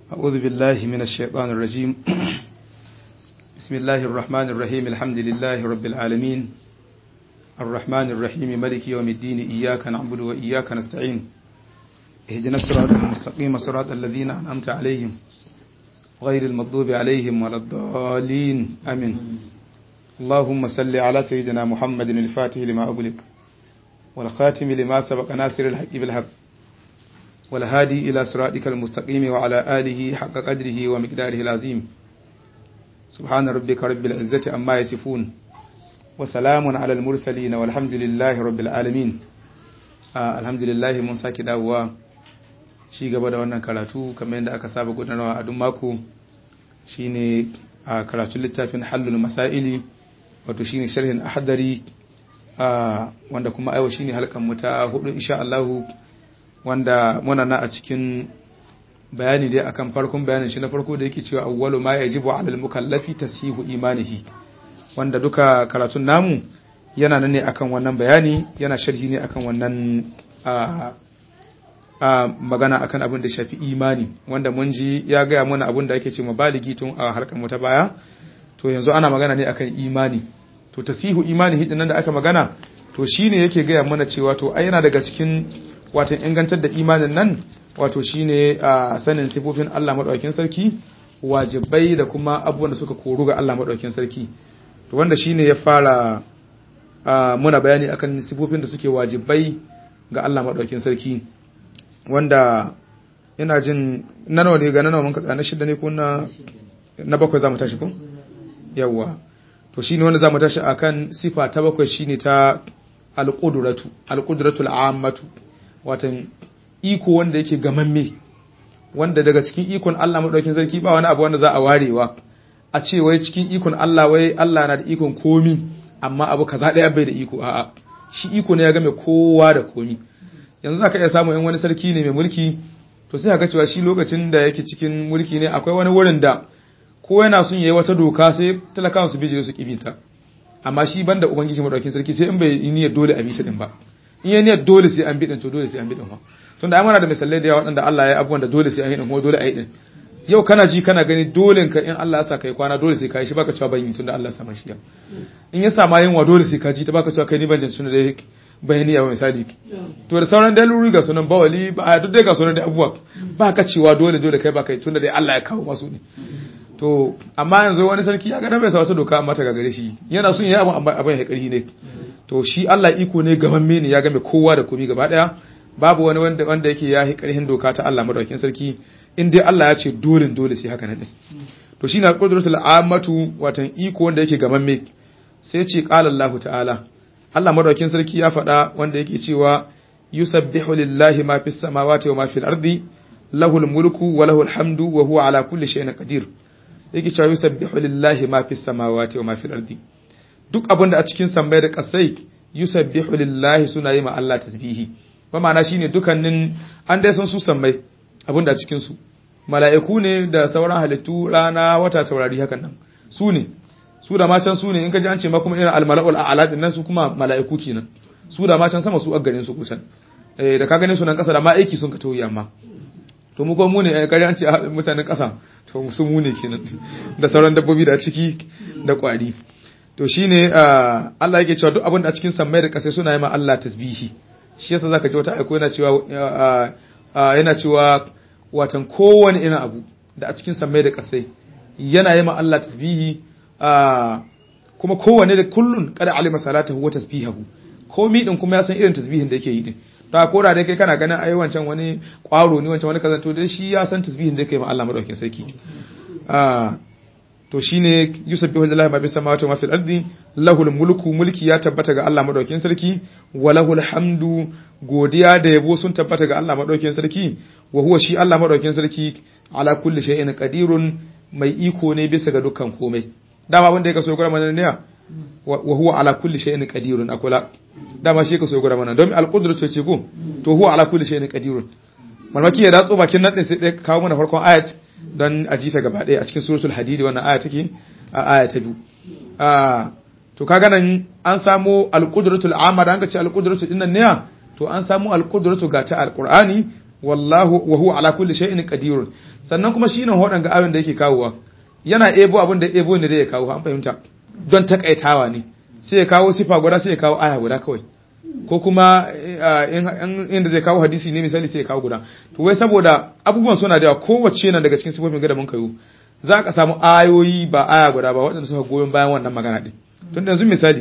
أعوذ بالله من الشيطان الرجيم بسم الله الرحمن الرحيم الحمد لله رب العالمين الرحمن الرحيم ملك يوم الدين إياك نعبد وإياك نستعين اهدنا الصراط المستقيم صراط الذين أنعمت عليهم غير المغضوب عليهم ولا الضالين آمين اللهم صل على سيدنا محمد الفاتح لما أغلق والخاتم لما سبق ناصر الحق بالحق والهادي إلى صراطك المستقيم وعلى آله حق قدره ومقداره العظيم سبحان ربك رب العزة أما يصفون وسلام على المرسلين والحمد لله رب العالمين آه الحمد لله mun saki dawowa ci gaba da wannan karatu kamar yadda aka saba gudanarwa a duk mako shine a karatun littafin hallul masaili wato shine sharhin ahdari wanda kuma aiwa shine halkan mu ta hudu insha Allah wanda muna na a cikin bayani dai akan farkon bayanin shi na farko da yake cewa awwalu ma yajibu 'ala al-mukallafi tasihu imanihi wanda duka karatun namu yana nan ne akan wannan bayani yana sharhi ne akan wannan a magana akan abin da shafi imani wanda mun ji ya gaya mana abin da ake ce baligi tun a harkar mu ta baya to yanzu ana magana ne akan imani to tasihu imani hidin nan da aka magana to shine yake gaya mana cewa to ai yana daga cikin watan ingantar da imanin nan wato shine a sanin sifofin Allah madaukakin sarki wajibai da kuma abubuwan da suka koru ga Allah madaukakin sarki to wanda shine ya fara muna bayani akan sifofin da suke wajibai ga Allah madaukakin sarki wanda ina jin nanawa ne ga nanawa mun katsa na shida ne ko na na bakwai zamu tashi ko yawa to shine wanda zamu tashi akan sifa ta bakwai shine ta al-qudratu al-qudratu al-ammatu watan iko wanda yake gamamme wanda daga cikin ikon Allah madaukakin sarki ba wani abu wanda za a warewa a ce wai cikin ikon Allah wai Allah na da ikon komi amma abu kaza daya bai da iko a'a shi iko ne ya game kowa da komi yanzu zaka iya samu in wani sarki ne mai mulki to sai ka cewa shi lokacin da yake cikin mulki ne akwai wani wurin da ko yana son yayi wata doka sai talakawan su bijire su kibita amma shi banda ubangiji madaukakin sarki sai in bai yi niyyar dole a bita din ba in yi niyyar dole sai an bidin to dole sai an bidin fa tun da amana da misalai da yawa waɗanda Allah ya yi abubuwan da dole sai an yi din kuma dole a yi din yau kana ji kana gani dole ka in Allah ya sa kai kwana dole sai ka yi shi baka cewa ban yi tun da Allah ya sa mashi in ya sama yin wa dole sai ka ji ta baka cewa kai ni ban jin tun da bayani ya misali to da sauran dalilori ga sunan bawali ba duk dai ga sunan da abubuwa ba ka cewa dole dole kai ba kai tun da dai Allah ya kawo masu ne to amma yanzu wani sarki ya ga bai sa wata doka amma ta gagare shi yana son yi abin abin ya karhi ne to shi Allah iko ne gaban mene ya game kowa da komi gaba daya babu wani wanda wanda yake yahi karhin doka ta Allah madaukakin sarki in dai Allah ya ce dole dole sai haka nan to shine al-qudratul ammatu watan iko wanda yake gaban me sai ce qala Allah ta'ala Allah madaukakin sarki ya faɗa wanda yake cewa yusabbihu lillahi ma fis samawati wa ma fil ardi lahul mulku wa lahul hamdu wa huwa ala kulli shay'in qadir yake cewa yusabbihu lillahi ma fis samawati wa ma fil ardi duk abin da a cikin sammai da kasai yusabbihu lillahi suna yi ma Allah tasbihi ba ma'ana shine dukannin an dai san su sammai abin da a cikin su mala'iku ne da sauran halittu rana wata taurari hakan nan su ne su da ma can su ne in ka ji an ce ma kuma irin almala'ul a'la din nan su kuma mala'iku kenan su da ma can sama su a garin su kusan eh da ka gane su nan kasa da ma aiki sun ka tauyi amma to mu kuma mu ne kare an ce mutanen kasa to su mu ne kenan da sauran dabbobi da ciki da kwari to shine Allah yake cewa duk abin da a cikin sammai da kasai suna yi ma Allah tasbihi shi yasa zaka ji wata aiko yana cewa yana cewa watan kowane irin abu da a cikin sammai da kasai yana yi ma Allah tasbihi kuma kowane da kullun kada alima salatahu wa tasbihahu komi din kuma ya san irin tasbihin da yake yi din ta kora dai kai kana ganin ai wancan wani kwaro ne wancan wani kaza to dai shi ya san tasbihin da yake ma Allah madaukakin sarki to shine yusabbihu lillahi ma bis samawati wa ma fil ardi lahul mulku mulki ya tabbata ga Allah madaukakin sarki wa lahul hamdu godiya da yabo sun tabbata ga Allah madaukakin sarki wa huwa shi Allah madaukakin sarki ala kulli shay'in qadirun mai iko ne bisa ga dukkan komai dama wanda yake so gura mana ne wa huwa ala kulli shay'in qadirun akula dama shi yake so gura mana don al-qudratu ce ko to huwa ala kulli shay'in qadirun malmaki ya datso bakin nan din sai dai kawo mana farkon ayat don a ji ta gaba ɗaya a cikin suratul hadidi wannan aya take a aya ta biyu to kaga nan an samu alqudratul amma da an ga ce alqudratul dinnan ne to an samu alqudratu ga ta alqur'ani wallahu wa huwa ala kulli shay'in qadir sannan kuma shine hodan ga ayoyin da yake kawowa yana ebo abin da ebo ne da ya kawo an fahimta don takaitawa ne sai ya kawo sifa guda sai ya kawo aya guda kawai ko kuma inda zai kawo hadisi ne misali sai ya kawo guda to wai saboda abubuwan suna da yawa kowace nan daga cikin sifofin gada mun kayo za ka samu ayoyi ba aya guda ba waɗanda suka goyon bayan wannan magana din tun da yanzu misali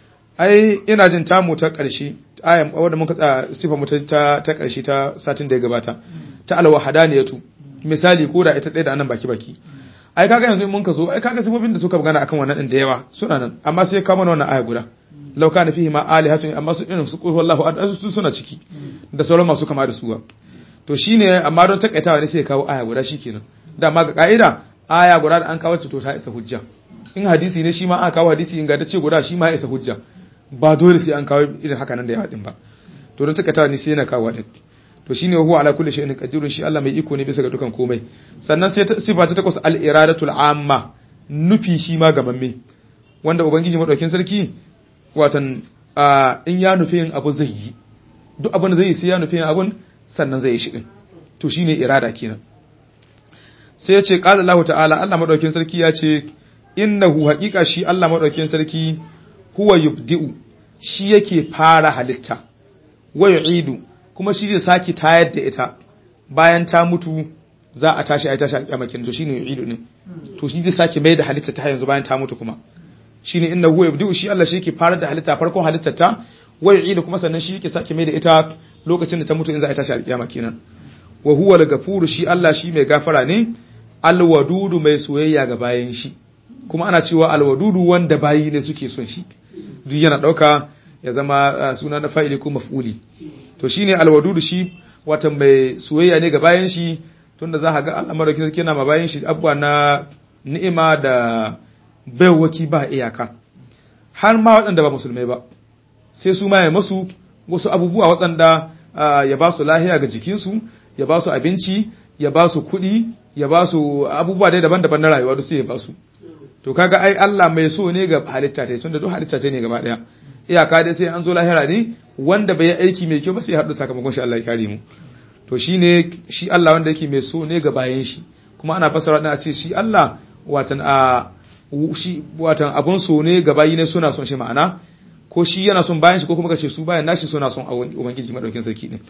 ai ina jin tamu ta ƙarshe ayan wadda muka tsaya sifa mu ta ta ƙarshe ta satin da ya gabata ta alwahadaniyatu misali ko da ita ɗaya da anan baki baki ai kaga yanzu mun ka zo ai kaga sifofin da suka magana akan wannan din da yawa suna nan amma sai ka mana wannan aya guda law kana fihi ma alihatun amma su irin su qul wallahu ahad su suna ciki da sauran masu kama da su ba to shine amma don takaitawa ne sai ya kawo aya guda shikenan dama ga ka'ida aya guda da an kawo ta to ta isa hujja in hadisi ne shi ma aka kawo hadisi in ga da ce guda shi ma ya isa hujja ba dole sai an kawo irin haka nan da yawa din ba to don takaitawa ne sai yana kawo din to shine huwa ala kulli shay'in qadirun shi Allah mai iko ne bisa ga dukan komai sannan sai sifa ta takwas al iradatul amma nufi shi ma gamamme wanda ubangiji madaukin sarki watan in ya nufi yin abu zai yi duk abin da zai yi sai ya nufi yin abun sannan zai yi shi din to shine irada kenan sai ya ce qala Allah ta'ala Allah madaukin sarki ya ce innahu haqiqa shi Allah madaukin sarki huwa yubdi'u shi yake fara halitta wa yu'idu kuma shi zai sake tayar da ita bayan ta mutu za a tashi ai tashi alƙiyama kenan to shine yu'idu ne to shi zai sake mai da halitta ta yanzu bayan ta mutu kuma shine inna huwa yabdu shi Allah shi yake fara da halitta farkon halittar ta wa yu'idu kuma sannan shi yake sake mai da ita lokacin da ta mutu in za a tashi alƙiyama kenan wa huwa al-ghafuru shi Allah shi mai gafara ne al-wadudu mai soyayya ga bayan shi kuma ana cewa al-wadudu wanda bayi ne suke son shi duk yana dauka ya zama suna na fa'ili ko maf'uli to shine alwadudu shi wata mai soyayya ne ga bayan shi tunda za ka ga al'amarin sarki yana ma bayan shi abuwa na ni'ima da baiwaki ba iyaka har ma waɗanda ba musulmai ba sai su ma ya masu wasu abubuwa waɗanda ya ba su lahiya ga jikinsu ya ba su abinci ya ba su kuɗi ya ba su abubuwa dai daban-daban na rayuwa duk sai ya ba su to kaga ai Allah mai so ne ga halitta ta tunda duk halitta ce ne gaba daya iyaka dai sai an zo lahira ne wanda bai yi aiki mai kyau ba sai ya haɗu sakamakon shi Allah ya kare mu to shine shi Allah wanda yake mai so ne ga bayan shi kuma ana fasara da a ce shi Allah watan a shi watan abun so ne ga bayi ne suna son shi ma'ana ko shi yana son bayan shi ko kuma kace su bayan nashi suna son ubangiji madaukin sarki din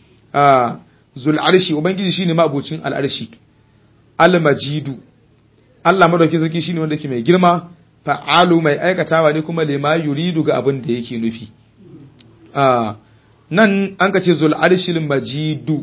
a zul arshi ubangiji shine mabucin al arshi al majidu Allah madaukin sarki shine wanda yake mai girma fa'alu mai aikatawa ne kuma lima yuridu ga abin da yake nufi nan an ka ce zul arshil majidu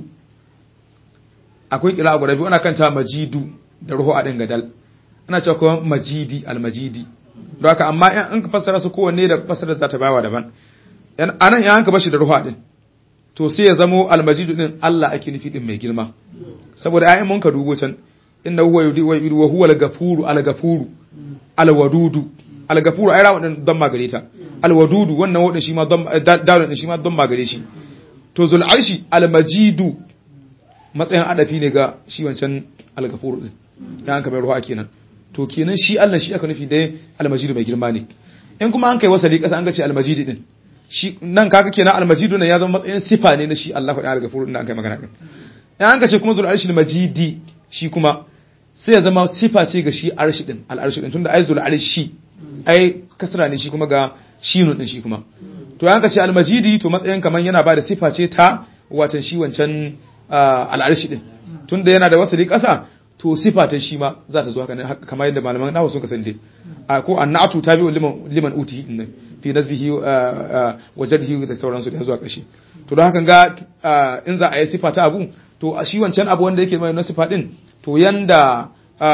akwai kira guda biyu ana kanta majidu da ruhu a ɗin gadal ana cewa kuma majidi almajidi don haka amma in an ka fassara su kowanne da fassara za ta bawa daban anan in an ka bashi da ruhu a ɗin to sai ya zamo almajidu ɗin Allah ake nufi ɗin mai girma saboda ayin mun ka dubo can inna huwa yudi wa yudu wa huwa al-gafuru al-gafuru al-wadudu al-gafuru ai rawu din don magare ta al-wadudu wannan wadin shi ma don dalil din shi ma don magare shi to zul arshi al-majidu matsayin adafi ne ga shi wancan al-gafuru din ya an kamar ruwa kenan to kenan shi Allah shi aka nufi dai al-majidu mai girma ne in kuma an kai wasali kasa an ga ce al-majidi din shi nan kaga kenan al-majidu ne ya zama matsayin sifa ne na shi Allah da al-gafuru din an kai magana din in an ka ce kuma zul arshi al-majidi shi kuma sai ya zama sifa ce ga shi arshi din al'arshi din tunda ai zul arshi ai kasra ne shi kuma ga shinun din shi kuma to yanka ce almajidi to matsayin kaman yana ba da sifa ce ta watan shi wancan al'arshi din tunda yana da wasali kasa to sifa ta shi ma za ta zo haka kamar yadda malaman nawa sun kasance a ko annatu tabi'u liman liman uti din nan fi nasbihi wa jaddihi da sauransu da zuwa kashi to don haka ga in za a yi sifa ta abu to shi wancan abu wanda yake mai na sifa din to yanda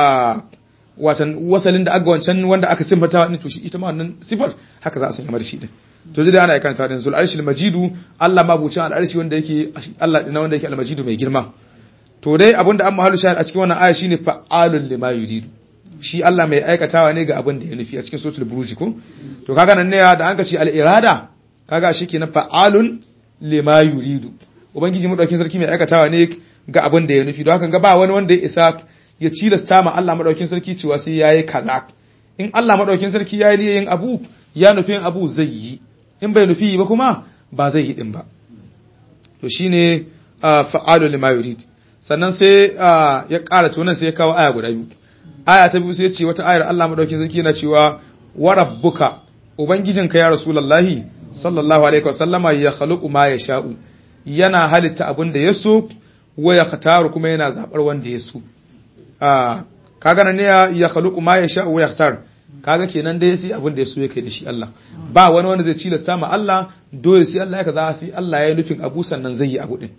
watan wasalin da aga wancan wanda aka sifata ne to shi ita ma wannan sifar haka za a sanya mar shi din to dai ana aikanta din zul arshil majidu Allah ma bucin al arshi wanda yake Allah din wanda yake al majidu mai girma to dai abinda an mahalu shahid a cikin wannan aya shine fa'alul lima yuridu shi Allah mai aikatawa ne ga abin da ya nufi a cikin suratul buruj ko to kaga nan ne da an ka ce al irada kaga shi kenan fa'alun lima yuridu ubangiji madaukin sarki mai aikatawa ne ga abin da ya nufi don haka ga ba wani wanda ya isa ya cilasta ma Allah madaukin sarki cewa sai yayi kaza in Allah madaukin sarki yayi yin abu ya nufi yin abu zai yi in bai nufi ba kuma ba zai yi din ba to shine fa'alu lima yurid sannan sai ya ƙara tunan sai ya kawo aya guda biyu aya ta biyu sai ya ce wata ayar Allah madaukakin sarki yana cewa wa rabbuka ubangijinka ya rasulullahi sallallahu alaihi wasallama ya khaluqu ma yasha'u yana halitta abin da ya so wa ya khataru kuma yana zabar wanda ya so kaga nan ne ya khaluqu ma yasha'u wa yakhtar kaga kenan dai sai abin da ya so yake da shi Allah ba wani wanda zai cilasta ma Allah dole sai Allah ya kaza sai Allah ya yi nufin abu sannan zai yi abu din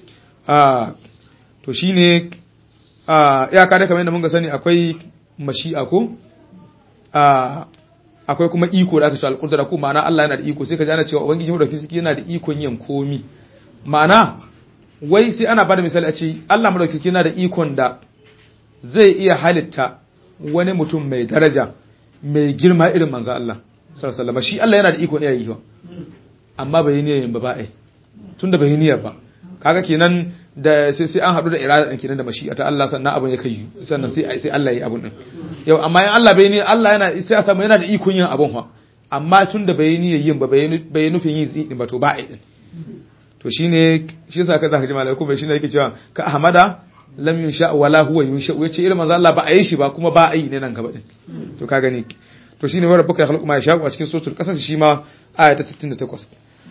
to shine iyaka da kamar yadda mun ga sani akwai mashi'a ko akwai kuma iko da aka ce alƙudura ko ma'ana Allah yana da iko sai ka ji ana cewa ubangiji mu da fisiki yana da ikon yin komi ma'ana wai sai ana bada misali a ce Allah mu da yana da ikon da zai iya halitta wani mutum mai daraja mai girma irin manzo Allah sallallahu alaihi wasallam shi Allah yana da ikon iya yi amma bai yi niyyar ba ba ai tunda bai yi niyyar ba kaga kenan da sai sai an hadu da irada din kenan da mashi'a ta Allah sannan abin ya kai sannan sai sai Allah yi abun din yau amma in Allah bai ni Allah yana sai a samu yana da ikon yin abun fa amma tun da bai ni yin ba bai nufin yin zai din ba to ba ai din to shine shi yasa ka zaka ji malaiku bai shine yake cewa ka ahmada lam yunsha wala huwa yunsha yace irin manzo Allah ba a yi shi ba kuma ba a yi ne nan gaba din to ka gani to shine wa rabbuka yakhluqu ma yasha a cikin suratul qasas shi ma aya ta 68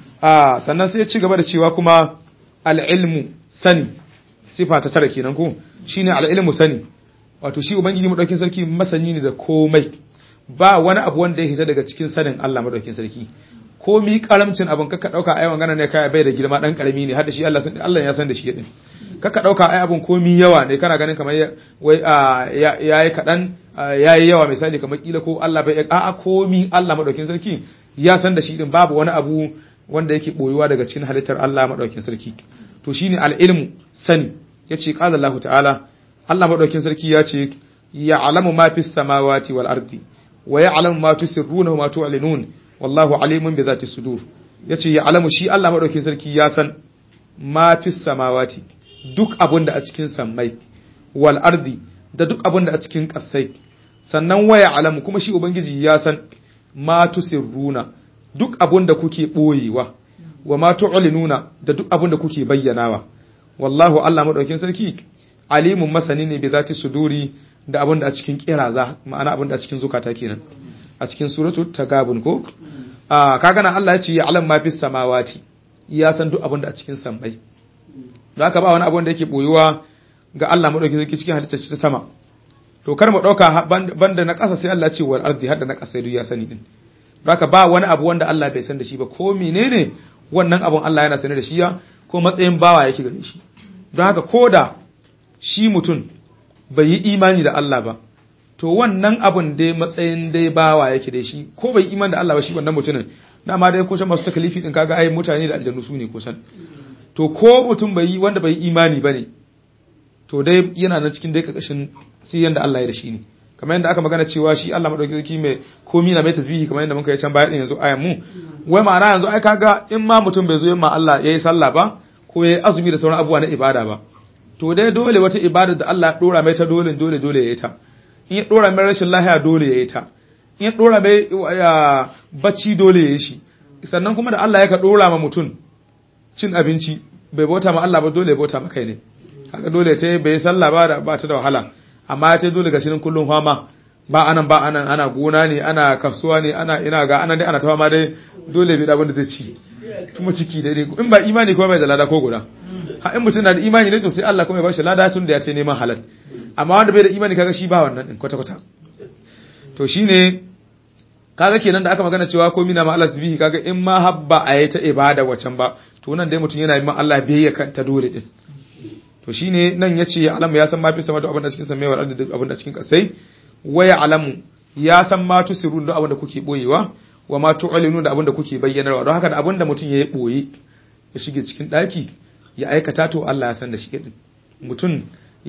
ah sannan sai ya ci gaba da cewa kuma al'ilmu sani sifa ta tara kenan ko shine al'ilmu sani wato shi ubangiji madaukin sarki masani ne da komai ba wani abu wanda ya hita daga cikin sanin Allah madaukin sarki komi karamcin abin kaka dauka ai magana ne kai bai da girma dan karami ne har da shi Allah san Allah ya san da shi din kaka dauka ai abin komi yawa ne kana ganin kamar wai yayi kadan yayi yawa misali kamar kila ko Allah bai a'a komi Allah madaukin sarki ya san da shi din babu wani abu wanda yake boyuwa daga cikin halittar Allah madaukin sarki to shine al-ilmu sani yace qala Allah ta'ala Allah madaukin sarki yace ya'lamu ma fis samawati wal ardi wa ya'lamu ma tusirruna wa ma tu'linun wallahu alimun bi zati sudur yace ya'lamu shi Allah madaukin sarki ya san ma fis samawati duk abunda a cikin sammai wal ardi da duk abunda a cikin kasai sannan wa ya'lamu kuma shi ubangiji ya san ma tusirruna duk abun da kuke ɓoyewa wa ma tu'linuna da duk abun da kuke bayyanawa wallahu Allah madaukin sarki alimun masani ne bi zati suduri da abun da a cikin kiraza ma'ana abun da a cikin zukata kenan a cikin suratu tagabun ko a kaga nan Allah ya ce ya'lam ma fis samawati ya san duk abun da a cikin sammai haka ba wani abun da yake boyuwa ga Allah madaukin sarki cikin halittar ta sama to kar mu dauka banda na ƙasa sai Allah ya ce wal ardi hadda na ƙasa duk ya sani din haka ba wani abu wanda Allah bai san da shi ba ko menene wannan abun Allah yana sane da shi ya ko matsayin bawa yake gare shi don haka ko da shi mutum bai yi imani da Allah ba to wannan abun dai matsayin dai bawa yake da shi ko bai imani da Allah ba shi wannan mutumin dama dai ko can masu takalifi din kaga ai mutane da aljannu su ne kusan to ko mutum bai yi wanda bai yi imani bane to dai yana nan cikin dai kakashin sai yanda Allah ya da shi ne kamar yadda aka magana cewa shi Allah madauki sarki mai komi na mai tasbihi kamar yadda muka yi can baya din yanzu ayan mu wai ma'ana yanzu ai kaga in ma mutum bai zo yin ma Allah yayi sallah ba ko yayi azumi da sauran abubuwa na ibada ba to dai dole wata ibada da Allah ya dora mai ta dole dole dole yayi ta in ya dora mai rashin lahiya dole yayi ta in ya dora mai bacci dole yayi shi sannan kuma da Allah ya ka dora ma mutum cin abinci bai bauta ma Allah ba dole ya bauta ma kai ne haka dole ta bai sallah ba da ba ta da wahala amma ya ce dole ga shirin kullum fama ba anan ba anan ana gona ne ana kasuwa ne ana ina ga anan dai ana ta fama dai dole bai da abin da zai ci kuma ciki dai in ba imani kuma bai da lada ko guda ha in mutum na da imani ne to sai Allah kuma ya bashi lada tun da ya ce neman halal amma wanda bai da imani kaga shi ba wannan din kwata kwata to shine kaga kenan da aka magana cewa ko mina ma Allah zubihi kaga in ma habba a yi ta ibada wacan ba to nan dai mutum yana yi ma Allah biyayya kan ta dole din to shine nan yace alamu ya san ma fi sama da abin da cikin samai wal ardi da abin da cikin kasai waya alamu ya san ma tusirun da abin da kuke boyewa wa ma tu'linu da abin da kuke bayyanarwa don haka da abin da mutum yayi boye ya shige cikin daki ya aikata to Allah ya san da shi din mutum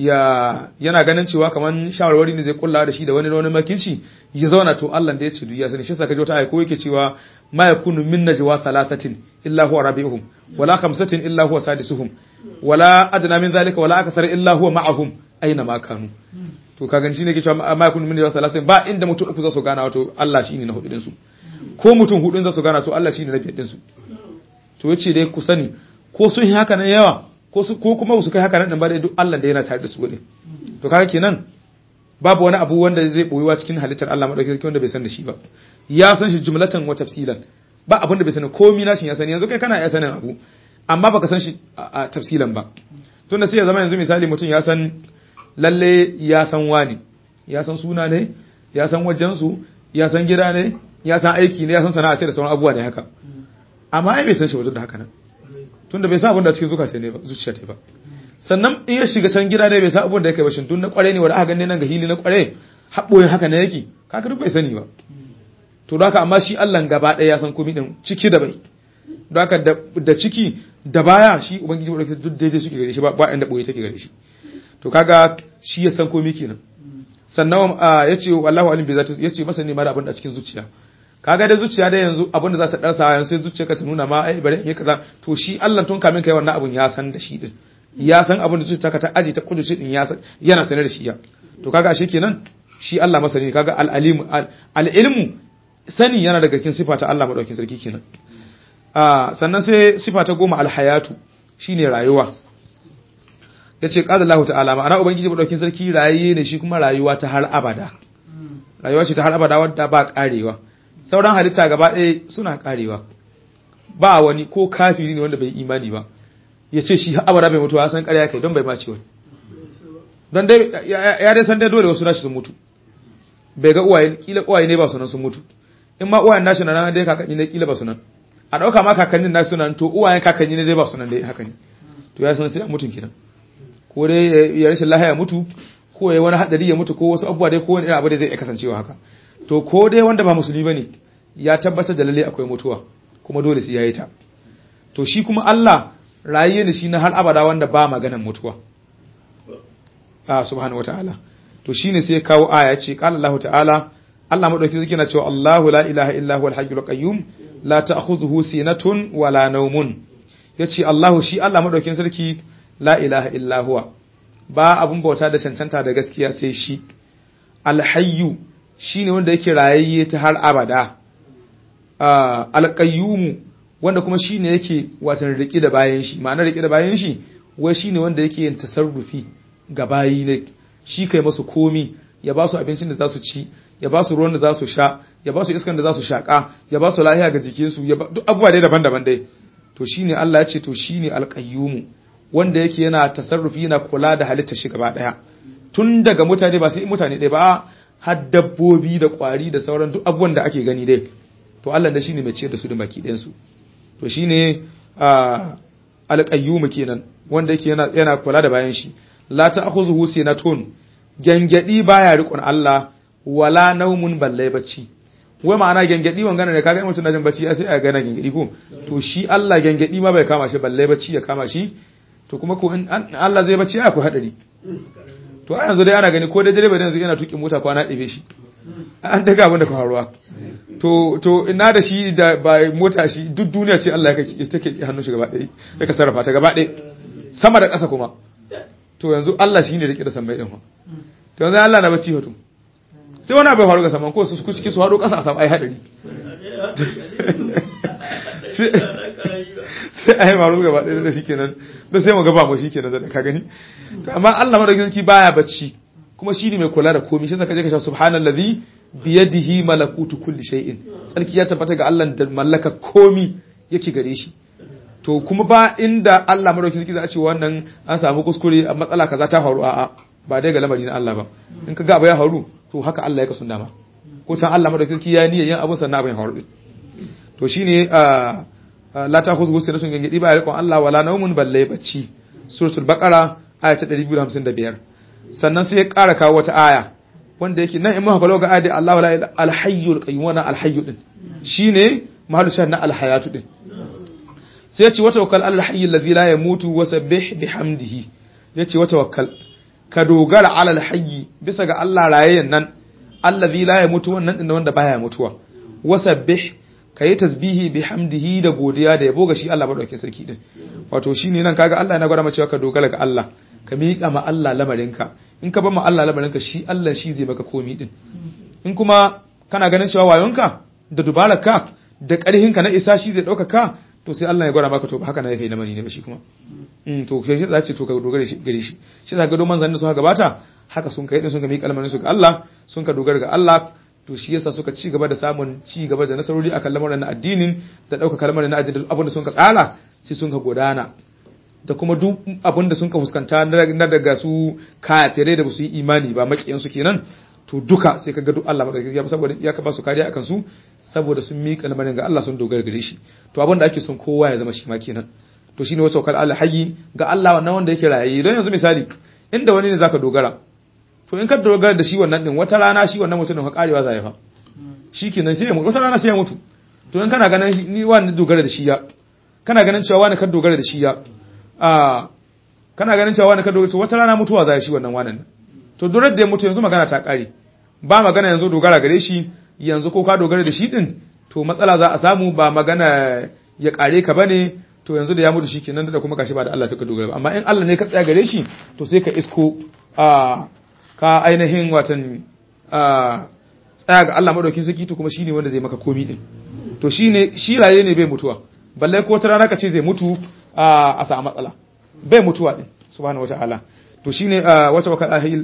ya yana ganin cewa kaman shawarwari ne zai kulla da shi da wani wani makici ya zauna to Allah da ya ce duk ya sani shi saka ji wata ayi ko yake cewa ma yakunu min najwa thalathatin illa huwa rabi'uhum wala khamsatin illa huwa sadisuhum wala adna min zalika wala akthar illa huwa ma'ahum aina ma kanu to ka gani shine ke cewa ma yakunu min najwa thalathatin ba inda mutum uku za su gana wato Allah shine na hudu din su ko mutum hudun za su gana to Allah shine na biyar din su to yace dai ku sani ko sun yi haka nan yawa ko ko su ko kuma su kai haka nan ba dai duk Allah da yana tare da su ne to kaga kenan babu wani abu wanda zai boyuwa cikin halittar Allah madaukakin sarki wanda bai san da shi ba ya san shi jumlatan wa tafsilan ba abin da bai sani komai nashin ya sani yanzu kai kana iya sanin abu amma baka san shi a tafsilan ba tunda sai ya zama yanzu misali mutum ya san lalle ya san wani ya san suna ne ya san wajen su ya san gida ne ya san aiki ne ya san sana'a ce da sauran abubuwa ne haka amma ai bai san shi wajen da haka nan tunda bai san abin da cikin zuciya ne ba zuciya ta ba sannan in ya shiga can gida ne bai san abin da yake ba shin tun na kware ne wanda aka gane nan ga hili na kware haɓoyin haka ne yake kaga duk bai sani ba to da haka amma shi Allah gaba ɗaya ya san komai din ciki da bai da haka da ciki da baya shi ubangiji wadda duk daidai suke gare shi ba ba inda boye take gare shi to kaga shi ya san komai kenan sannan ya ce wallahu alim bi zati ya ce masa ne mara abin da cikin zuciya kaga da zuciya da yanzu abin da za ta darsa yanzu sai zuciyarka ta nuna ma ai bari in yi kaza to shi Allah tun kamin kai wannan abun ya san da shi din ya san abin da zuciyarka ta aji ta kuduce din ya san yana sanar da shi ya to kaga shi kenan shi Allah masani kaga al-alim al-ilmu sani yana daga cikin sifa ta Allah madaukakin sarki kenan sannan sai sifa ta goma alhayatu shine rayuwa yace qala Allah ta'ala ma'ana ubangiji madaukin sarki rayaye ne shi kuma rayuwa ta har abada rayuwa ce ta har abada wadda ba karewa sauran halitta gaba ɗaya suna karewa ba wani ko kafiri ne wanda bai imani ba yace shi har abada bai mutuwa san ƙarya kai don bai mace wani don dai ya dai san dai dole wasu nashi sun mutu bai ga uwaye kila uwaye ne ba sunan sun mutu in ma uwayen nashi na nan dai kakanni ne kila ba sunan a ɗauka ma kakannin na sunan to uwayen kakanni ne dai ba sunan dai haka ne to ya san sai a mutun kenan ko dai ya rashin lahiya mutu ko ya wani hadari ya mutu ko wasu abubuwa dai ko wani irin abu da zai iya kasancewa haka to ko dai wanda ba musulmi bane ya tabbatar da lalle akwai mutuwa kuma dole sai yayi ta to shi kuma Allah rayiye ne shi na har abada wanda ba maganan mutuwa ah subhanahu wataala to shine sai ya kawo aya ce qala Allah ta'ala Allah madauki zai na cewa Allahu la ilaha illa huwal hayyul qayyum la ta'khudhuhu sinatun wala nawmun yace Allahu shi Allah madaukin sarki la ilaha illa huwa ba abun bauta da cancanta da gaskiya sai shi alhayyu shine wanda yake rayayye ta har abada alqayyum wanda kuma shine yake watan rike da bayan shi ma'anar rike da bayan shi wai shine wanda yake yin tasarrufi ga bayi ne shi kai masu komi ya ba su abincin da za su ci ya ba su ruwan da za su sha ya ba su iskan da za su shaƙa ya ba su lahiya ga jikinsu ya duk abubuwa dai daban-daban dai to shine Allah ya ce to shine alqayyumu wanda yake yana tasarrufi yana kula da halittar shi gaba daya tun daga mutane ba sai mutane dai ba har dabbobi da kwari da sauran duk abubuwan da ake gani dai to Allah da shine mai ciyar da su da baki ɗayan su to shine alqayyumu kenan wanda yake yana yana kula da bayan shi la ta'khudhuhu sinatun gangadi baya riƙon Allah wala naumun balle bacci wai ma'ana gengedi wangana ne kaga mutum na jin bacci sai a gana gengedi ko to shi Allah gengedi ma bai kama shi balle bacci ya kama shi to kuma ko in Allah zai bacci ai ko hadari to a yanzu dai ana gani ko dai direba yanzu yana tuki mota kwana ɗebe shi an daga abin da ka faruwa to to ina da shi da ba mota shi duk duniya ce Allah ya take hannun shi gaba ɗaya ya ka sarrafa ta gaba ɗaya sama da ƙasa kuma to yanzu Allah shi ne da da sammai ɗin to yanzu Allah na bacci hoto sai wani abu ya faru ga saman ko su ciki su haɗo ƙasa a samu ai haɗari sai a yi faru gaba ɗaya da shi kenan da sai mu gaba mu shi kenan da ka gani amma Allah madaukakin sarki baya bacci kuma shi ne mai kula da komai sai ka je ka sha subhanallazi biyadihi malakutu kulli shay'in sarki ya tabbata ga Allah da mallaka komai yake gare shi to kuma ba inda Allah madaukakin sarki za a ce wannan an samu kuskure a matsala kaza ta faru a'a ba dai ga lamari na Allah ba in ka ga abu ya faru to haka Allah ya kasu dama ko can Allah madaukakin sarki ya niyyar yin abun sannan abin faru to shine la ta khuzgu sinatun gangadi ba riƙon Allah wala naumun balle bacci suratul baqara aya ta 255 sannan sai ya ƙara kawo wata aya wanda yake nan in muka kawo ga ayati Allahu la ilaha al-hayyul qayyum wa al-hayyu din shine mahallu shahid na al-hayatu din sai ya ce wata wakal al-hayy alladhi la yamutu wa sabbih bihamdihi yace wata wakal ka dogara ala al-hayy bisa ga Allah rayayyen nan alladhi la yamutu wannan din wanda baya mutuwa wa sabbih kayi tasbihi bihamdihi da godiya da yabo ga shi Allah madaukakin sarki din wato shine nan kaga Allah yana gwada mace ka dogara ga Allah ka miƙa ma Allah lamarinka in ka bar ma Allah lamarinka shi Allah shi zai maka komi din in kuma kana ganin cewa wayonka da dubararka da ƙarhinka na isa shi zai ɗaukaka to sai Allah ya gwada maka to haka na yake na mani ne ba shi kuma mm to kai shi za ce to ka dogara shi gare shi shi za ka do manzanni da suka gabata haka sun kai din sun ga miƙa lamarin su ga Allah sun ka dogara ga Allah to shi yasa suka ci gaba da samun ci gaba da nasarori akan lamarin na addinin da ɗauka kalmar na addinin abin da sun ka tsala sai sun ka gudana da kuma duk abin da sun ka fuskanta na daga su kafirai da ba su yi imani ba makiyan su kenan to duka sai ka ga duk Allah madaukakin ya saboda ya ka ba su kariya akan su saboda sun miƙa lamarin ga Allah sun dogara gare shi to abin da ake son kowa ya zama shi ma kenan to shine wata wakal Allah hayyi ga Allah wannan wanda yake raye don yanzu misali inda wani ne zaka dogara to in ka dogara da shi wannan din wata rana shi wannan mutumin ka karewa zai fa shikenan sai ya mutu wata rana sai ya mutu to in kana ganin ni wani dogara da shi ya kana ganin cewa wani ka dogara da shi ya a kana ganin cewa wani ka dogara wata rana mutuwa zai shi wannan wannan to durar da ya mutu yanzu magana ta kare ba magana yanzu dogara gare shi yanzu ko ka dogara da shi din to matsala za a samu ba magana ya kare ka bane to yanzu da ya mutu shi kenan da kuma gashi ba da Allah suka dogara ba amma in Allah ne ka tsaya gare shi to sai ka isko a ka ainihin watan a tsaya ga Allah madaukin saki to kuma shine wanda zai maka komi din to shine shi raye ne bai mutuwa balle ko ta rana ka ce zai mutu a samu matsala bai mutuwa din subhanahu wataala to shine wata wakal ahil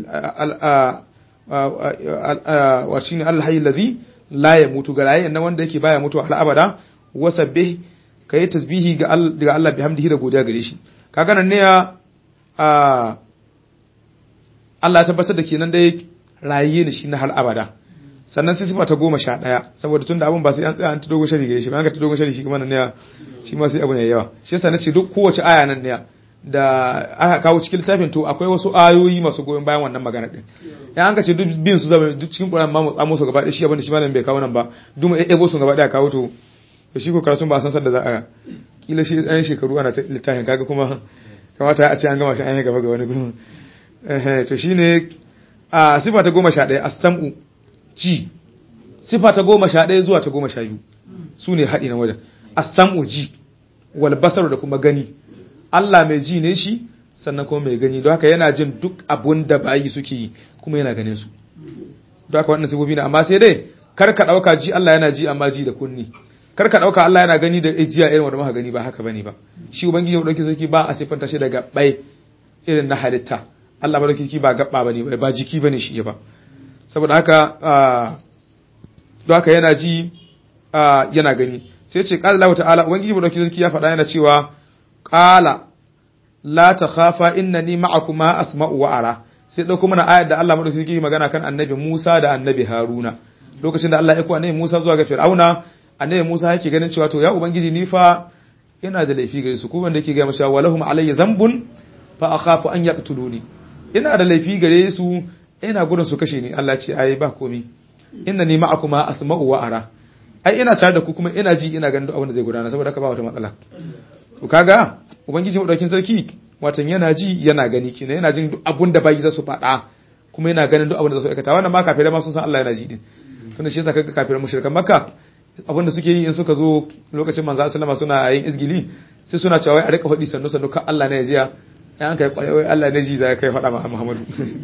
wa shine Allah hayy ladhi la yamutu ga raye nan wanda yake baya mutuwa har abada wasabbih kai tasbihi ga Allah ga Allah bihamdihi da godiya gare shi kaga nan ne ya Allah ya tabbatar da kenan dai raye ne shi na har abada sannan sai sifa ta goma sha ɗaya saboda tun da abin ba sai an tsaya an ta dogon shari gare shi ba an ka ta dogon shari shi kuma nan ne shi ma sai abin ya yawa shi yasa nace duk kowace aya nan ne da aka kawo cikin littafin to akwai wasu ayoyi masu goyon bayan wannan magana din ya an ka ce duk bin su zama duk cikin Qur'an ma mu tsamo su gaba ɗaya shi abin da shi malamin bai kawo nan ba duk mu ebo su gaba ɗaya kawo to da shi ko karatun ba san sadda za a kila shi ɗan shekaru ana littafin kaga kuma kamata a ce an gama shi an yi gaba ga wani gurin to shine a sifa ta goma sha ɗaya as-sam'u ji sifa ta goma sha ɗaya zuwa ta goma sha biyu su ne haɗi na wajen as-sam'u ji wal basaru da kuma gani Allah mai ji ne shi sannan kuma mai gani don haka yana jin duk abun da bayi suke yi kuma yana ganin su don haka wannan sifofi ne amma sai dai kar ka ɗauka ji Allah yana ji amma ji da kunni kar ka ɗauka Allah yana gani da jiya irin wanda muka gani ba haka bane ba shi ubangiji mu dauki sarki ba a siffanta shi daga bai irin na halitta Allah ba dauki ba gaba bane ba jiki bane shi ba saboda haka don haka yana ji yana gani sai ce qala Allah ta'ala ubangiji mu dauki sarki ya faɗa yana cewa qala la takhafa innani ma'akuma asma'u wa ara sai dauko mana ayar da Allah madauki sarki magana kan annabi Musa da annabi Haruna lokacin da Allah ya ko annabi Musa zuwa ga Fir'auna annabi Musa yake ganin cewa to ya ubangiji ni fa ina da laifi gare su ko wanda yake ga masa walahum alayya zambun fa akhafu an yaqtuluni ina da laifi gare su ina gudun su kashe ni Allah ce ai ba komi inna ni ma'akuma asma'u wa ara ai ina tare da ku kuma ina ji ina ganin duk abin da zai gudana saboda haka ba wata matsala to kaga ubangiji madaukin sarki watan yana ji yana gani kina yana jin duk abin da bai za su faɗa kuma yana ganin duk abin da za su aikata wannan ma kafirai ma sun san Allah yana ji din tunda shi yasa kaga kafirai mushrikan makka abin da suke yi in suka zo lokacin manzo sallama suna yin izgili sai suna cewa wai a rika faɗi sannu sannu kan Allah ne ya jiya ya an kai kwarai wai Allah ne ji za kai faɗa ma Muhammadu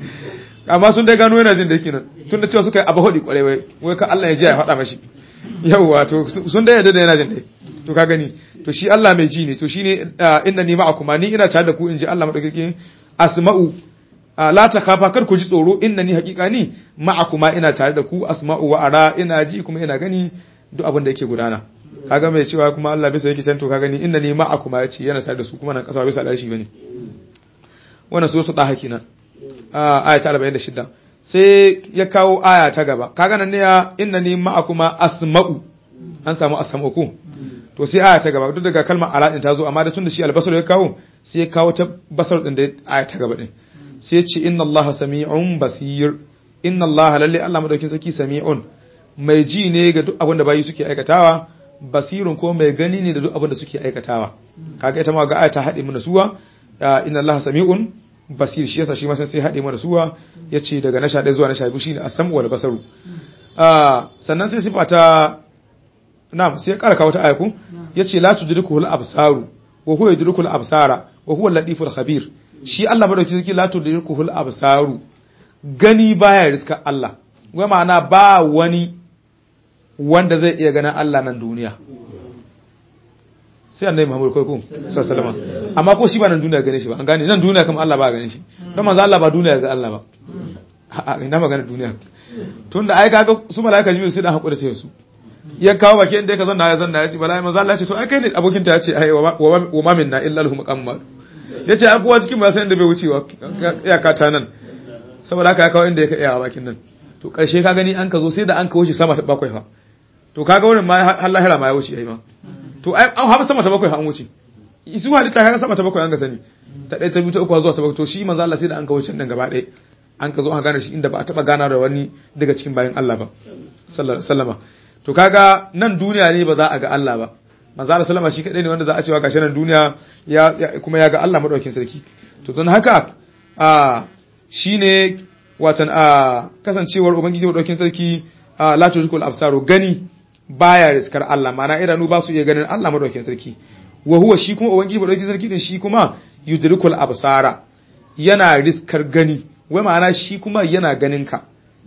amma sun dai gano yana jin da yake nan tunda cewa suka yi abu faɗi kwarai wai wai kan Allah ya jiya ya faɗa mashi yawwa to sun dai yadda da yana jin dai to ka gani to shi Allah mai ji ne to shine inna ni ma'akuma ni ina tare da ku in ji Allah madaukake asma'u la ta kafa kar ku ji tsoro inna ni haƙiƙa ni ma'akuma ina tare da ku asma'u wa ara ina ji kuma ina gani duk abin da yake gudana kaga mai cewa kuma Allah bisa yake canto ka gani inna ni ma'akuma yace yana tare da su kuma nan kasa bisa da shi bane wannan suratul daha kenan aya ta 46 sai ya kawo aya ta gaba kaga nan ne ya inna ni ma'akuma asma'u an samu asma'u ku to sai aya ta gaba duk daga kalmar ala din ta zo amma da tun da shi albasar ya kawo sai ya kawo ta basar din da aya ta gaba din sai ya ce inna Allah sami'un basir inna Allah lalle Allah madaukin sarki sami'un mai ji ne ga duk abin da bayi suke aikatawa basirun ko mai gani ne da duk abin da suke aikatawa kaga ita ma ga aya ta haɗe mana suwa inna Allah sami'un basir shi yasa shi ma sai haɗe mana suwa yace daga na 11 zuwa na 12 shine as-sam'u wal basaru sannan sai sifa ta na'am sai ƙara kawo ta ayaku yace la tudrikuhul absaru wa huwa yudrikul absara wa huwa al-latiful khabir shi Allah madauki sarki la tudrikuhul absaru gani baya riska Allah wai ma'ana ba wani wanda zai iya ganin Allah nan duniya sai annabi Muhammad kai ko sallallahu alaihi amma ko shi ba nan duniya gane shi ba an gane nan duniya kuma Allah ba gane shi don manzo Allah ba duniya ga Allah ba a ina magana duniya tunda ai kaga su malaika jibril sai dan hakura ce su ya kawo baki inda ka zanna ya zanna ya ce bala manzo Allah ya ce to ai kai ne abokin ta ya ce ai wa ma minna illa lahu maqamma ya ce kowa cikin ba san inda bai wucewa ya kata nan saboda haka ya kawo inda ya iya bakin nan to karshe ka gani an ka zo sai da an kawo shi sama ta bakwai fa to kaga wurin ma har lahira ma ya wuce ai ma to ai an haɓa sama ta bakwai an wuce isu halitta kaga sama ta bakwai an ga sani ta ɗaya ta biyu ta uku zuwa ta bakwai to shi manzo Allah sai da an kawo can din gaba ɗaya an ka zo an gane shi inda ba a taɓa gana da wani daga cikin bayan Allah ba sallallahu alaihi wasallama to kaga nan duniya ne ba za a ga Allah ba manzo Allah sallama shi kadai ne wanda za a cewa gashi nan duniya ya kuma ya ga Allah madaukakin sarki to don haka a shine watan a kasancewar ubangiji madaukakin sarki a la tujkul absaru gani baya riskar Allah mana idanu ba su iya ganin Allah madaukakin sarki wa huwa shi kuma ubangiji madaukakin sarki din shi kuma yudrikul absara yana riskar gani wai ma'ana shi kuma yana ganin ka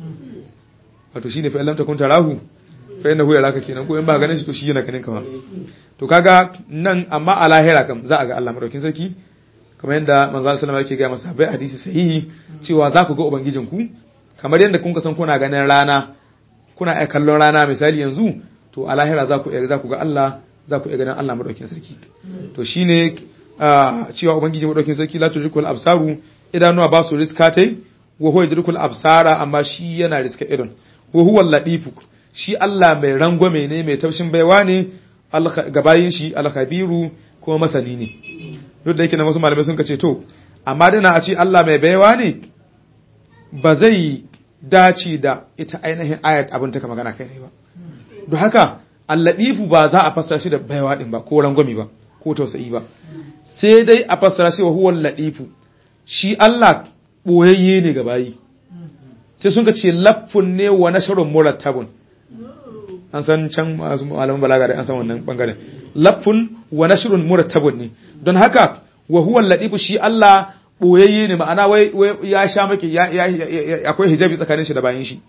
wato shine fa lam takun tarahu fa innahu yaraka kenan ko in ba ganin shi to shi yana ganin ka ma to kaga nan amma a lahira kam za a ga Allah madaukakin sarki kamar yadda manzo sallallahu alaihi wasallam yake ga masa bai hadisi sahihi cewa za ku ga ubangijin ku kamar yadda kun san kuna ganin rana kuna iya kallon rana misali yanzu to a lahira za ku za ku ga Allah za ku iya ganin Allah madaukakin sarki to shine cewa ubangiji madaukakin sarki la tudrikul absaru idanuwa ba su riska tai wa huwa yudrikul absara amma shi yana riska idan wa huwa ladifu shi Allah mai rangwame ne mai taushin baiwa ne gabayin shi alkhabiru kuma masani ne duk da yake na wasu malamai sun kace to amma dana a ce Allah mai baiwa ne ba zai dace da ita ainihin ayat abin ta magana kai ne ba don haka alladifu ba za a fassara shi da baiwa din ba ko rangwami ba ko tausayi ba sai dai a fassara shi wa huwa ladifu shi Allah boyayye ne ga bayi sai sun ce laffun ne wa nashrun murattabun an san can masu malaman balaga da an san wannan bangaren laffun wa nashrun murattabun ne don haka wa huwa ladifu shi Allah boyayye ne ma'ana wai ya sha maki akwai hijabi tsakanin shi da bayan shi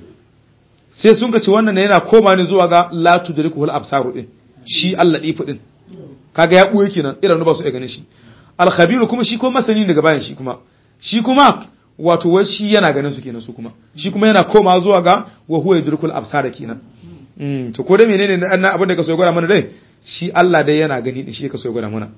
sai sun ga ci wannan yana koma ne zuwa ga la tudrikuhul absaru din shi Allah difu din kaga ya buye kenan irin ba su iya ganin shi al khabir kuma shi ko masani daga bayan shi kuma shi kuma wato wai shi yana ganin su kenan su kuma shi kuma yana koma zuwa ga wa huwa yudrikul absara kenan mm to ko da menene na abin da ka so ya gwada mana dai shi Allah dai yana gani din shi ka so ya gwada mana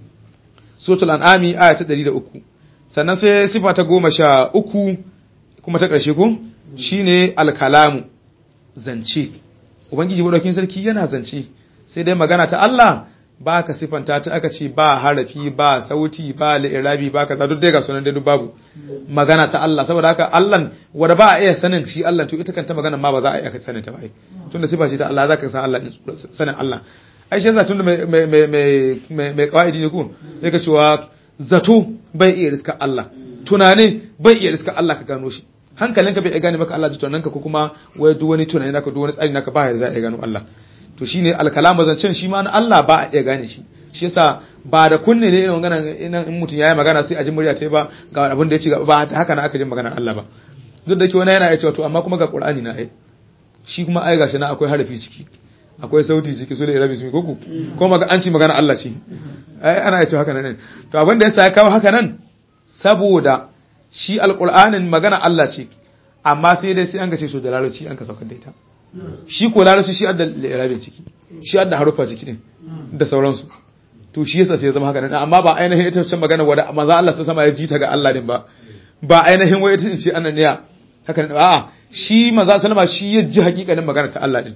suratul an'ami aya ta 103 sannan sai sifa ta 13 kuma ta ƙarshe ko shine al-kalamu zance ubangiji madaukin sarki yana zance sai dai magana ta Allah ba ka sifanta ta aka ce ba harafi ba sauti ba li'irabi ba kaza duk dai ga sunan dai duk babu magana ta Allah saboda haka Allah wanda ba a iya sanin shi Allah to ita kanta magana ma ba za a iya sanin ta ba tunda sifa ce ta Allah zaka san Allah sanin Allah ai shi yasa tunda mai mai mai mai mai kawaidi ne ku sai ka cewa zato bai iya riska Allah tunane bai iya riska Allah ka gano shi hankalinka bai iya gane maka Allah tunaninka ko kuma wai duk wani tunani naka duk wani tsari naka ba ya za a gano Allah to shine alkalama zancen shi ma na Allah ba a iya gane shi shi yasa ba da kunne ne irin magana in mutum yayi magana sai a ji murya ta ba ga abin da ya ci ba haka na aka ji maganar Allah ba duk da ke wani yana iya cewa to amma kuma ga Qur'ani na ai shi kuma ai gashi na akwai harafi ciki akwai sauti ciki su da irabi su ko ko maga an ci magana Allah ce ai ana iya cewa haka nan to abin da yasa ya kawo haka nan saboda shi alqur'anin magana Allah ce amma sai dai sai an gace su da larabci an ka saukar da ita shi ko larabci shi adda irabin ciki shi adda harufa ciki din da sauransu to shi yasa sai ya zama haka nan amma ba ainihin ita ce magana wanda manzo Allah sai sama ya ji ta ga Allah din ba ba ainihin wai ita ce annaniya haka ne a'a shi manzo sallama shi ya ji hakikanin magana ta Allah din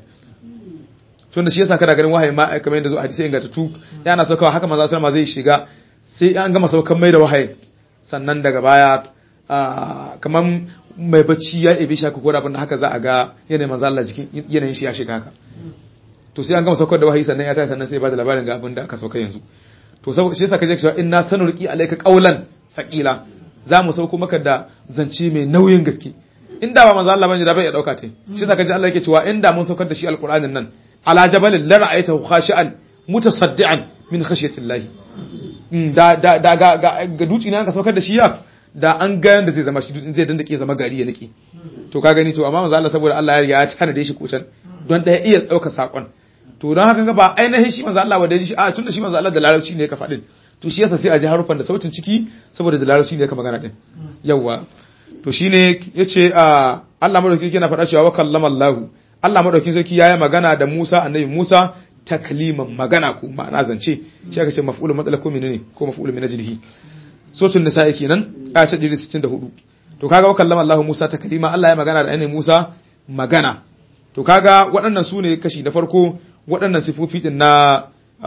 tunda shi yasa kana ganin wahayi ma kamar yadda zo hadisi inganta tu yana saukawa haka manzo sallama zai shiga sai an gama saukan mai da wahayi sannan daga baya kamar mai bacci ya ebe shi haka ko abin da haka za a ga yanayin manzo Allah jikin yanayin shi ya shiga haka to sai an gama saukar da wahayi sannan ya tashi sannan sai ba da labarin ga abin da aka sauka yanzu to saboda shi yasa kaje cewa inna sanulqi alayka qawlan thaqila za mu sauko maka da zance mai nauyin gaske inda ba manzo Allah bane da bai ya dauka ta shi yasa kaje Allah yake cewa inda mun saukar da shi alqur'anin nan ala jabalin la ra'aytahu khashi'an mutasaddian min khashyatillahi da da da ga ga duci ne aka saukar da shi ya da an ga yanda zai zama shi zai dandake zama gari ya nake to ka gani to amma manzo Allah saboda Allah ya riga ya tana da shi kucan don da iya dauka sakon to don haka ga ba ainihin shi manzo Allah wanda shi a tunda shi manzo Allah da larabci ne ka faɗin to shi yasa sai a ji harufan da sautin ciki saboda da larabci ne ka magana din yawa to shine yace a Allah madaukakin yana faɗa cewa wa kallama Allah Allah madaukakin sarki yayi magana da Musa annabi Musa takliman magana ko ma'ana zance shi aka ce maf'ulun matsala ko menene ko maf'ulun min ajlihi sotun nisa'i kenan aya ta 164 to kaga wa kallama Allah Musa taklima Allah ya magana da annabi Musa magana to kaga waɗannan su ne kashi na farko waɗannan sifofi din na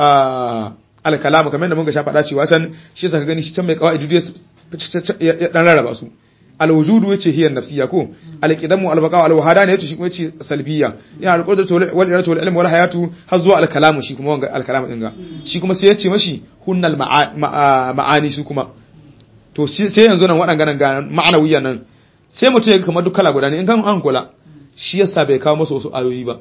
alkalamu kamar da mun ga sha faɗa cewa can shi yasa ka gani shi can mai kawai ya dan rarraba su alwujudu yace hiya nafsiyya ko alqidamu albaqa alwahada ne yace shi kuma yace salbiyya ya alqudratu wal iratu wal ilmu wal hayatu har zuwa alkalamu shi kuma wanga alkalamu din ga shi kuma sai yace mashi hunnal ma'ani su kuma to sai yanzu nan waɗannan ga ma'anawiyyan nan sai mutum ya kamar duk kala guda ne in kan an kula shi yasa bai kawo masa wasu ayoyi ba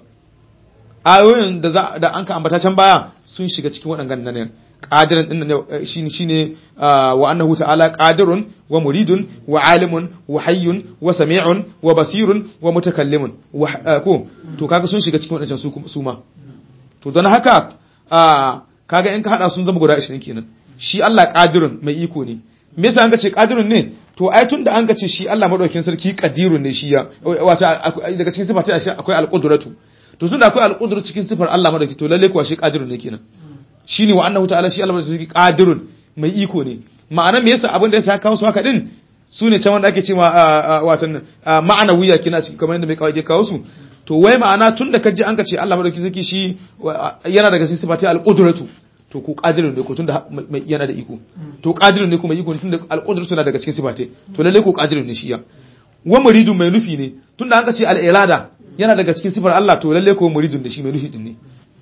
ayoyin da za da an ka ambata can baya sun shiga cikin waɗannan nan qadirin din ne shine shine wa annahu ta'ala qadirun wa muridun wa alimun wa hayyun wa sami'un wa basirun wa mutakallimun ko to kaga sun shiga cikin waɗannan su su ma to don haka kaga in ka hada sun zama guda 20 kenan shi Allah qadirun mai iko ne me yasa an ka ce qadirun ne to ai tunda an ka ce shi Allah madaukakin sarki qadirun ne shi ya wata daga cikin sifata shi akwai alqudratu to tunda akwai alqudratu cikin sifar Allah madaukakin to lalle kuwa shi qadirun ne kenan shine wa annahu ta'ala shi Allah madaukakin sarki qadirun mai iko ne ma'ana me yasa abin da yasa kawo su haka din su ne can wanda ake cewa watan ma'anawiya kina cikin kamar yadda mai kawai kawo su to wai ma'ana tun da kaji an ka ce Allah madaukakin sarki shi yana daga cikin sifati al-qudratu to ku qadirun ne ko tun da yana da iko to qadirun ne kuma iko tun da al-qudratu na daga cikin sifati to lalle ko qadirun ne shi ya wa muridun mai nufi ne tun da an ka ce al-irada yana daga cikin sifar Allah to lalle ko muridun da shi mai nufi din ne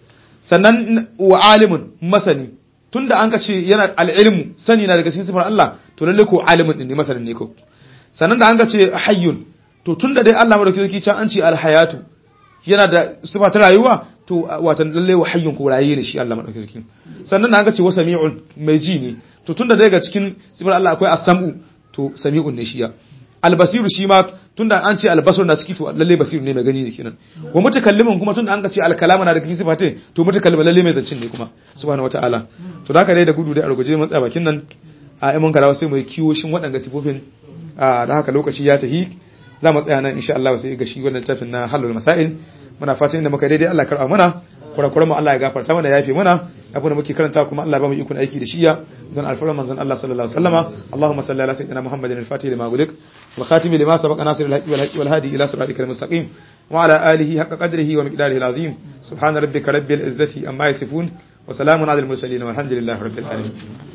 sannan wa alimun masani tun da an ka ce yana al-ilmu sani na daga cikin sifar Allah to lalle ko alimun din ne masanin ne ko sannan da an ka ce hayyun to tun da dai Allah madaukakin sarki can an ce al-hayatu yana da sifa ta rayuwa to watan lalle wa hayyun ko raye ne shi Allah madaukakin sarki sannan da aka ce wa sami'un mai ji ne to tunda daga cikin sifar Allah akwai as-sam'u to sami'un ne shi ya al-basiru shi ma tunda an ce al-basar na ciki to lalle basiru ne mai gani ne kenan wa mutakallimin kuma tunda an ka ce al-kalamu na da cikin sifate to mutakallimin lalle mai zancin ne kuma subhanahu wataala to da haka dai da gudu dai a ruguje mun tsaya bakin nan a mun karawa sai mu yi kiwo shin waɗanga sifofin da haka lokaci ya tahi za mu tsaya nan insha Allah sai ga shi wannan tafin na halul masail muna fatan inda muka daidai Allah karɓa mana kurakuran mu Allah ya gafarta mana yafe mana abu da muke karanta kuma Allah ba mu ikon aiki da shiya don alfarar manzon Allah sallallahu alaihi wasallama Allahumma salli ala sayyidina Muhammadin al-Fatih lima gulik wal khatim lima sabaqa nasir al-haqi wal haqi wal hadi ila siratikal mustaqim wa ala alihi haqqa qadrihi wa miqdarihi al-azim subhana rabbika rabbil izzati amma yasifun wa salamun ala al-mursalin walhamdulillahi rabbil alamin